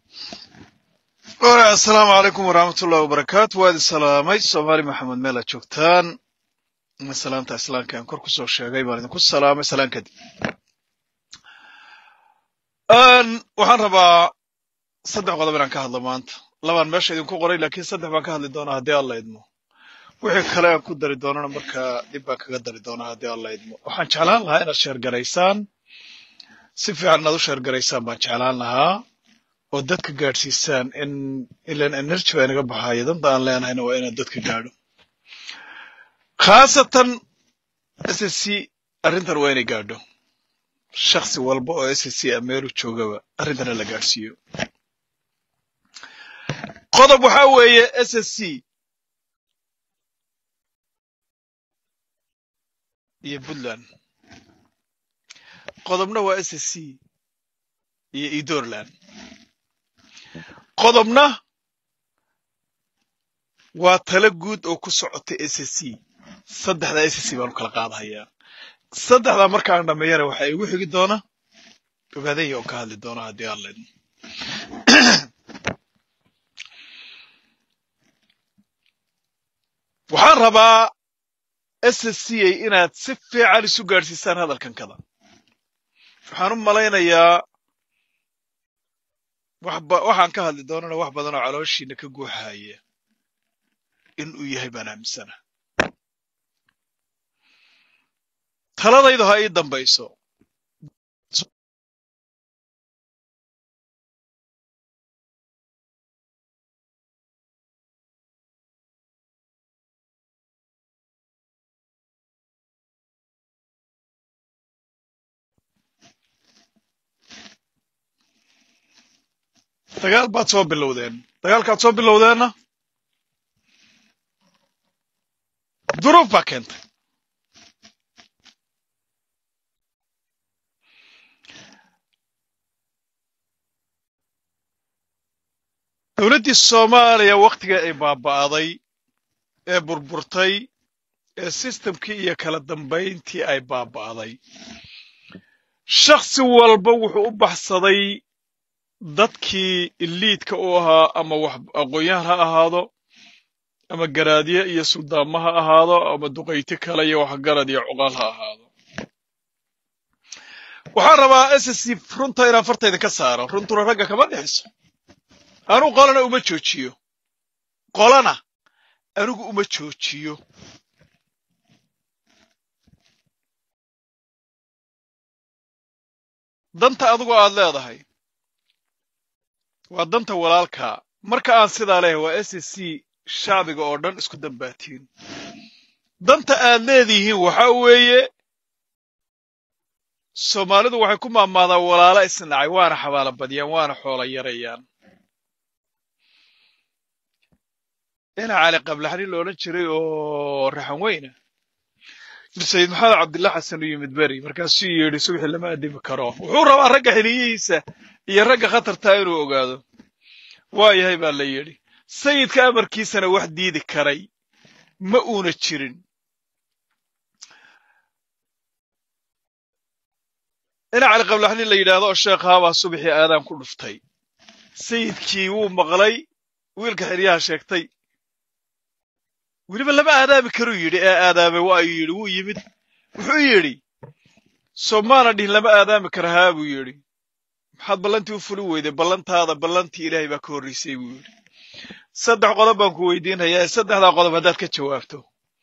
asalaamu calaykum waraxmat ullahi wabarakaatu waa idin salaamay soomaali maxamed meel aad joogtaan salaamta islaamka aan kor kusoo sheegay baan idinku salaamay salaan kadib waxaan rabaa saddex qodob inaan ka hadlo maanta labaan meesha idinku qoray laakiin saddex baan ka hadli doonaa haddii alla idmo wixii kale aan ku dari doonana markaa dib baan kaga dari doonaa haddii alla idmo waxaan jeclaan lahaa inaad sheergaraysaan si fiican inaad u sheergaraysaan baan jeclaan lahaa oo dadka gaadhsiisaan in ilan energy baa inaga baxaaya danta aan leenahayna waa inaad dadka gaadho khaasatan s s c arrintan waa inay gaadho shaksi walba oo s s c a meelu joogaba arrintana la gaadhsiiyo qodob waxaa weeye s s c iyo puntland qodobna waa s s c iyo edoorland qodobna waa talo guud oo ku socota s s c saddexdaa s s c baanu kala qaadahayaa saddexdaa markaan dhammeeyana waxaa igu xigi doona ogaadaya oo ka hadli doona haddii aan leedno waxaan rabaa s s c a inaad si fiican isu gaadhsiisaan hadalkan kada waxaan u malaynayaa waxaan ka hadli doonana wax badan oo calooshiina ka guuxaya in uu yahay baan aaminsana taladaydu ha ii dambayso dagaal baad soo bilowdeen dagaalkaad soo bilowdeenna duruuf baa keentay dowladdii soomaaliya wakhtiga ay baaba'day ee burburtay ee sistamkii iyo kala dambayntii ay baaba'day shakhsi walba wuxuu u baxsaday dadkii iliidka u ahaa ama wax aqoon-yahan ha ahaado ama garaadye iyo suldaamo ha ahaado ama duqayti kale iyo waxgarad iyo cuqaal ha ahaado waxaan rabaa s s c runta inaan fartayda ka saaro runtuna ragga kama dhexayso anigu qolana uma joojiyo qolana anigu uma joojiyo danta adigu aad leedahay waa danta walaalkaa marka aan sidaa leeyahay waa s s c shacbiga oo dhan isku dambaatiin danta aad leedihiin waxaa weeye soomaalidu waxay ku maamaadaan walaalo isnacay waana xabaalo badiyaan waana xoola yarayaan ina cali qablaxni la odhan jiray oo raxan weyna sayid maxamed cabdillah xasan u yimid beri markaasuu yidhi subxii lama adimi karo wuxuu rabaa ragga xiniyihiisa iyo ragga khatartaa inuu ogaado waa yahay baa la yidhi sayidka amarkiisana wax diidi karay ma uuna jirin ina cali qablaxni la yidhaahdo oo sheekhaabaa subaxii aadaan ku dhuftay sayidkii wuu maqlay wiilka xeryaha sheegtay weliba lama aadaami karuu yidhi ee aadaamay waa ayuu yidhi wuu yimid wuxuu yidhi soomaana dhihin lama aadaami kara haa buu yidhi maxaad ballantii u fuli weyday ballantaada ballantii ilaahay baa ka horraysay buu yidhi saddex qodob baan ku weydiinhayaa ee saddexdaa qodob haddaad ka jawaabto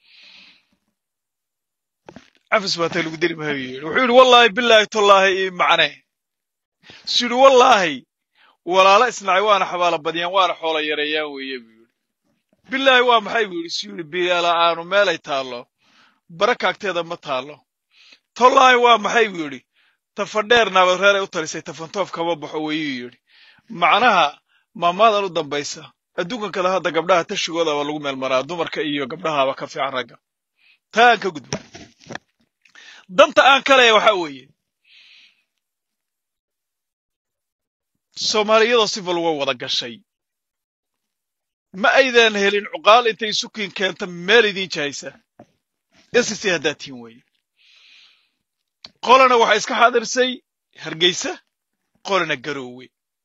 cafis baatay lagu diri mahayu yidhi wuxuu yidhi wallaahi bilaahi tollaahi ii macne su yidhi wallaahi walaalo isnacay waana xabaalo badiyaan waana xoola yareeyaan weeye buu yidhi bilaahi waa maxay buu yidhi su yidhi biyala'aanu meelay taallo barakaagteeda ma taallo tollaahi waa maxay buu yidhi tafadheer naabareeray u talisay tafantoof kama baxo weyuu yidhi macnaha maamaadan u dambaysa adduunkan kada hadda gabdhaha tashigoodaba lagu meel maraa dumarka iyo gabdhahaaba ka fiican ragga taa aan ka gudbo danta aan ka leeya waxaa weeye soomaaliyadoo sifal way wada gashay ma aydan helin cuqaal intay sukiin keenta meel idiin jahaysa ss haddaad tihin weeye qolana waxaa iska xaadirsay hargeysa qolana garoowe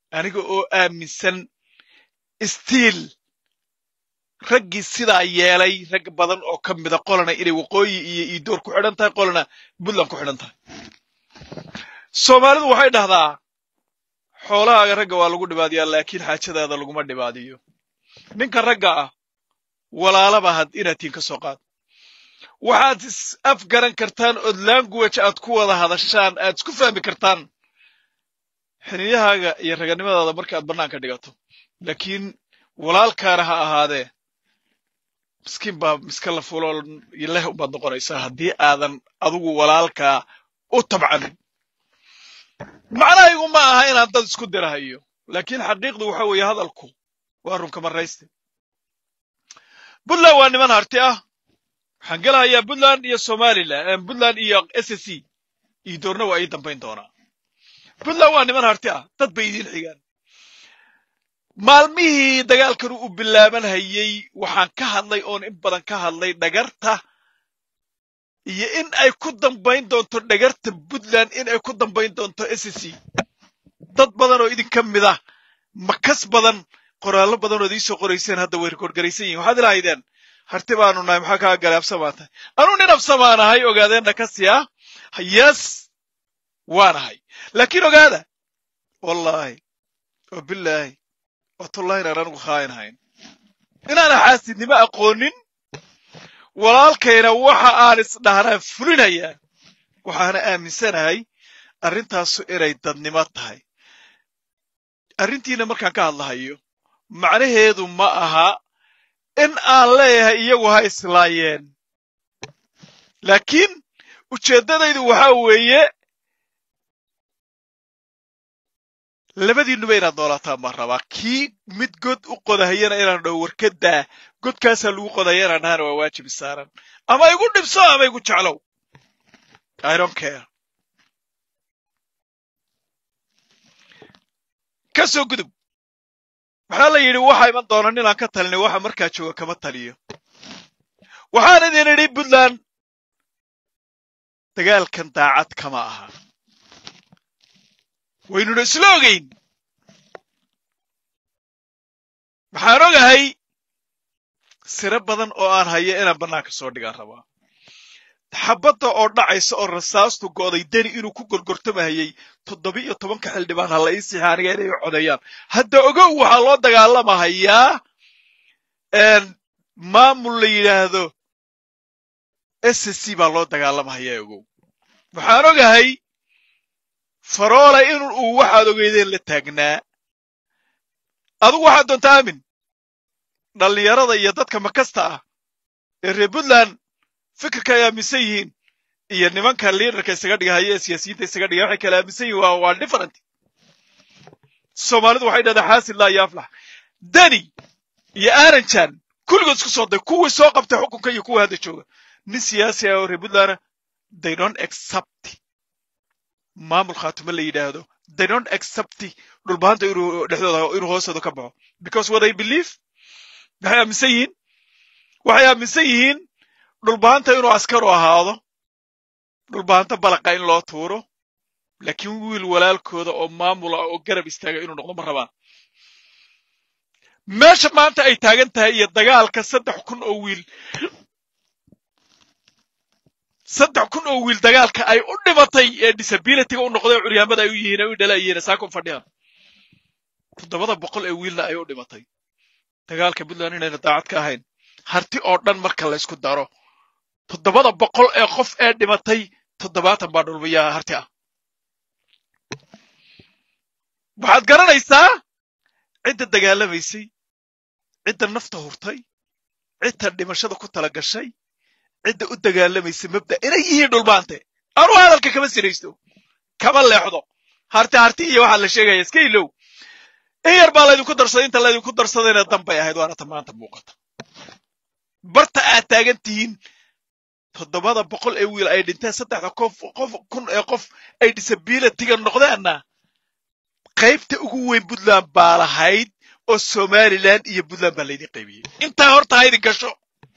aniga oo aaminsan stiil raggii sidaa yeelay rag badan oo ka mida qolana inay waqooyi iyo iidoor ku xidhan tahay qolana puntland ku xidhan tahay soomaalidu waxay dhahdaa xoolahaaga ragga waa lagu dhibaadiyaa laakiin xaajadaada laguma dhibaadiyo ninka ragga ah walaalaba had inaad tiin ka soo qaad waxaad is afgaran kartaan ood language aad ku wada hadashaan aad isku fahmi kartaan xiniyahaaga iyo raganimadaada marka aad bannaanka dhigato laakiin walaalkaana ha ahaadee miskiin baa miska la fulo leh ubaad noqonaysaa haddii aadan adigu walaalkaa u tabcanin macnahaygu ma aha inaan dad isku dirahayo laakiin xaqiiqdu waxa weeye hadalku waa runka marayste puntland waa niman harti ah waxaan gelahayaa puntland iyo somalilan puntland iyo s s c iyo doorna waa ii dambayn doonaa puntland waa niman harti ah dad bay idiin xigaan maalmihii dagaalkan u bilaaban hayey waxaan ka hadlay oon in badan ka hadlay dhagarta iyo in ay ku dambayn doonto dhagarta puntland in ay ku dambayn doonto s c dad badan oo idinka mid ah makas badan qoraallo badan ood iisoo qorayseen hadda way rikoorgaraysan yihin waxaad ilahaydeen harti baanu nahay maxaa kaa galay absamaa tahay anuu nin absamaanahay ogaadeenna ka siya yes waanahay laakiin ogaada wallaahi oo bilaahi watullahi inaan anigu khaayinhayn inaana xaasidnimo aqoonin walaalkayna waxa aan isdhahnaa fulinayaa waxaana aaminsanahay arrintaasu inay dadnimo tahay arrintiina markaan ka hadlahayo macnaheedu ma aha in aan leeyahay iyagu ha islaayeen laakiin ujeeddadaydu waxaa weeye labadiinuba inaad noolaataan baan rabaa kii mid god u qodahayana inaan dhaho warkadaa godkaasaa lagu qodaya inaan dhahana waa waajib isaaran ama igu dhibso ama igu jeclow i don't care ka soo gudub waxaa la yidhi waxa iman doona ninaan ka talinay waxa markaa jooga kama taliyo waxaan idin idhi puntland dagaalkan daacad kama aha waynuna isla ogeyn waxaan ogahay siro badan oo aan hayo inaan bannaanka soo dhigaan rabaa xabadda oo dhacaysa oo rasaastu go'day deni inuu ku gorgortamahayey toddoba iyo tobanka xildhibaan ha la ii sixa aniga inay u codeeyaan hadda ogow waxaa loo dagaalamahayaa maamul la yidhaahdo s c baa loo dagaalamahayaa ogow waxaan ogahay faroole in uu waxaad ogeydeen la taagnaa adigu waxaad doonta aamin dhallinyarada iyo dadka makasta ah ee reer puntland fikirka ay aaminsan yihiin iyo nimanka liidarka isaga dhigahaya ee siyaasiyiinta isaga dhigaya waxay kala aaminsan yihin waa waa different soomaalidu waxay dhahdaa xaasid laa iyo aflax deni iyo aranjan kulligood isku soo day kuwii soo qabtay xukunka iyo kuwa hadda jooga nin siyaasi ah oo reer puntlandna they don't accept maamul khaatimo la yidhaahdo they don't accept dhulbahanta inuu dhexdooda inuu hoostooda ka baxo because what they believe waxay aaminsan yihiin waxay aaminsan yihiin dhulbahanta inuu askaru ahaado dhulbahanta balaqa in loo tuuro laakiin wiil walaalkooda oo maamula oo garab istaaga inuu noqdo ma rabaan meesha maanta ay taagan tahay iyo dagaalka saddex kun oo wiil saddex kun oo wiil dagaalka ay u dhimatay ee disabilityga u noqday curyaamada ay u yihiin ay u dhalayihiin saako fadhiyaan toddobada boqol ee wiilna ay u dhimatay dagaalka puntland inayna daacad ka ahayn harti oo dhan marka laysku daro toddobada boqol ee qof ee dhimatay toddobaatan baa dhulbayaa harti ah waxaad garanaysaa cidda dagaalamaysay cidda nafta hurtay cidda dhimashada ku tala gashay cidda u dagaalamaysa mabda inay yihiin dhulbaante anuu hadalka kama siraysto kama leexdo harti harti iyo waxaa la sheegaya iska ilow in yar baa laydinku darsaday inta laydinku darsadayna danbay ahayd waana ta maanta muuqata barta aad taagan tihiin toddobada boqol ee wiil ay dhinteen saddexda qof qof kun ee qof ay disabilityga noqdeenna qaybta ugu weyn puntland baa lahayd oo somaliland iyo puntland baa laydin qaybiyey intaa horta ha idin gasho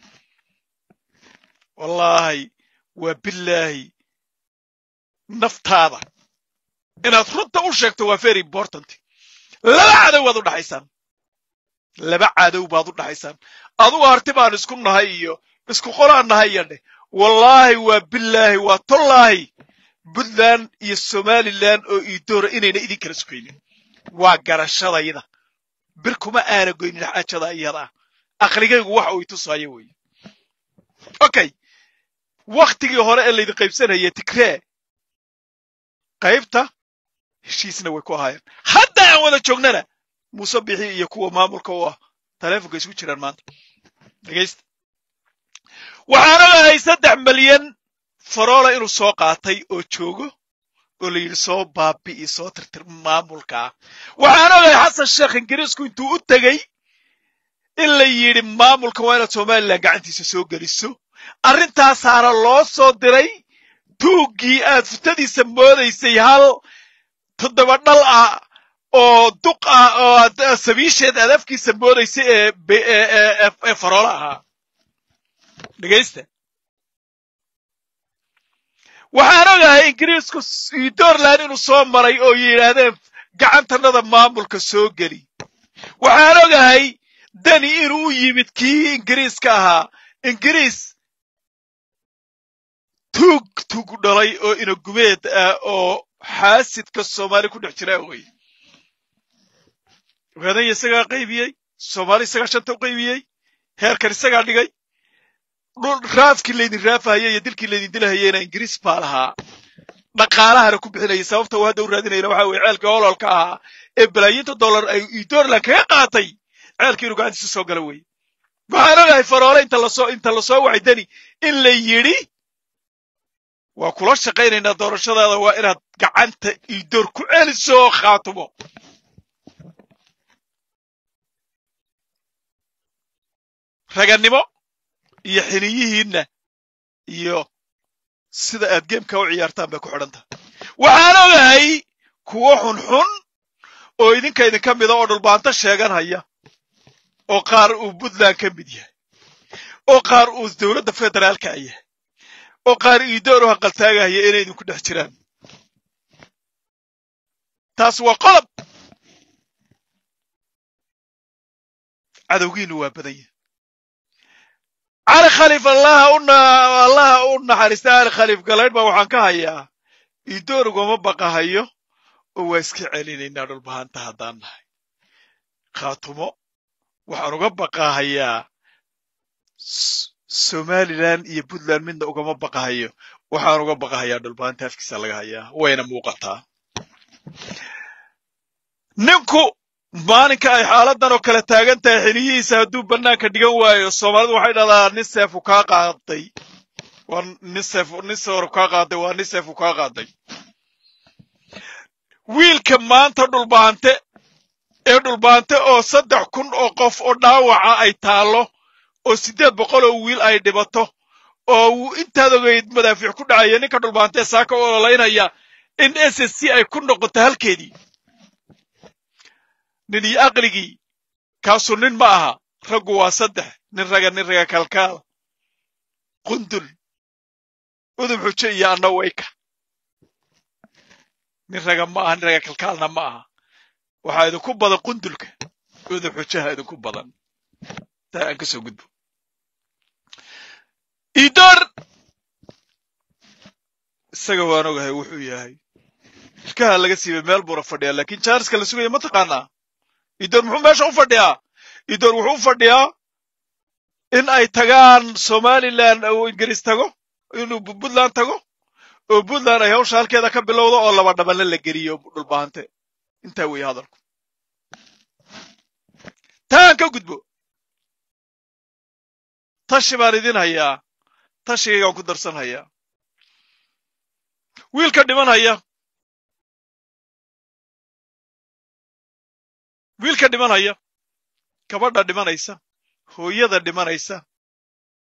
wallaahi waa bilaahi naftaada inaad runta u sheegto waa very important laba cadow baad u dhaxaysaan laba cadow baad u dhaxaysaan adugu harti baan isku nahay iyo isku qolaan nahay iyo dheh wallaahi waa billaahi waa tollaahi puntland iyo somalilan oo iidoora inayna idin kala sugaynin waa garashadayda bir kuma aana goynin xaajada iyada aqligaygu waxa uu itusaayo weeye okay wakhtigii hore ee laydin qaybsanayay tigree qaybta heshiisna way ku ahaayeen hadda aan wada joognana muuse bixi iyo kuwa maamulka u ah taleefonka isku jiraan maanta dhegaysta waxaan ogahay saddex milyan faroola inuu soo qaatay oo joogo oo la yidhi soo baabi'i soo tirtir maamulka ah waxaan ogahay xasan sheekh ingiriisku intuu u tegey in la yidhi maamulka waa inaad somalilan gacantiisa soo geliso arrintaasaana loo soo diray tuuggii aad futadiisa moodaysay hal toddoba dhal ah oo duq ah oo aad sabiisheed aad afkiisa moodaysay ee ee faroola ahaa dhegaysta waxaan ogahay ingiriisku dorland inuu soo maray oo yidhaahdeen gacantanada maamulka soo geli waxaan ogahay dani inuu u yimid kii ingiriiska ahaa ingiriis tuug tuug dhalay oo inagumeed ah oo xaasidka soomaali ku dhex jira wey ogaadanya isagaa qaybiyey soomaali isagaa shanta u qaybiyey heerkan isagaa dhigay raafkii laydin raafahaya iyo dilkii laydin dilahayena ingiriis baa lahaa dhaqaalahana ku bixinayay sababta uu hadda u raadinayna waxa weye ceelkii ololka ahaa ee balaayiinta dollar ay dorland kaga qaatay ceelkii inuu gacantiisa soo gala weye waxaan ogahay faroole inta lasoo inta lasoo wacay dani in la yidhi waa kula shaqaynaynaa doorashadaada waa inaad gacanta idoor ku celiso khaatumo ragannimo iyo xiniyihiinna iyo sida aad geemka u ciyaartaan bay ku xidhan tahay waxaan ogahay kuwo xunxun oo idinka idinka mida oo dhulbaanto sheeganhaya oo qaar uu puntland ka mid yahay oo qaar uu dowladda federaalka yahay oo qaar iidoor u haqaltaagahaya inay idinku dhex jiraan taas waa qodob cadowgiinu waa badan yahay cali khaliif allaha u allaha u naxariista cali khaliif galaydh baa waxaan ka hayaa iidoor ugama baqahayo oo waa iska celinaynaa dhulbahanta haddaan nahay khaatumo waxaan uga baqahayaa somalilan iyo puntland midna ugama baqahayo waxaan uga baqahayaa dhulbahanta afkiisa laga hayaa wayna muuqataa ninku maalinka ay xaaladan oo kale taagan tahay xiliyihiisa hadduu bannaanka dhigan waayo soomaalidu waxay dhahdaa nin seefu kaa qaaday waa nin seef nin sooru kaa qaaday waa nin seefu kaa qaaday wiilka maanta dhulbaante ee dhulbaante oo saddex kun oo qof oo dhaawaca ay taallo oo siddeed boqol oo wiil ay dhibato oo uu intaad ogeyd madaafiic ku dhacaya ninka dhulbaantee saaka u ololaynaya in s s c ay ku noqoto halkeedii nin iyo aqligii kaasu nin ma aha raggu waa saddex nin raga nin raga kalkaal qundul udub xujo iyo anna wayka nin raga ma aha nin raga kalkaalna ma aha waxaa idinku badan qundulka udub xujaha idinku badan taa aan ka soo gudbo idoor isaga waan ogahay wuxuu yahay ilkaha laga siibay meel buuna fadhiyaa laakiin jaariska la sugaya ma taqaanaa idoor muxuu meesha u fadhiyaa idoor wuxuu u fadhiyaa in ay tagaan somalilan uu ingiriis tago inuu puntland tago oo puntland ay hawsha halkeeda ka bilowdo oo laba dhabanle la geliyo dhulbaante intaa weeye hadalku taan ka gudbo tashi baan idin hayaa tashigaygaan ku darsan hayaa wiilka dhiman haya wiilka dhimanaya gabadha dhimanaysa hooyada dhimanaysa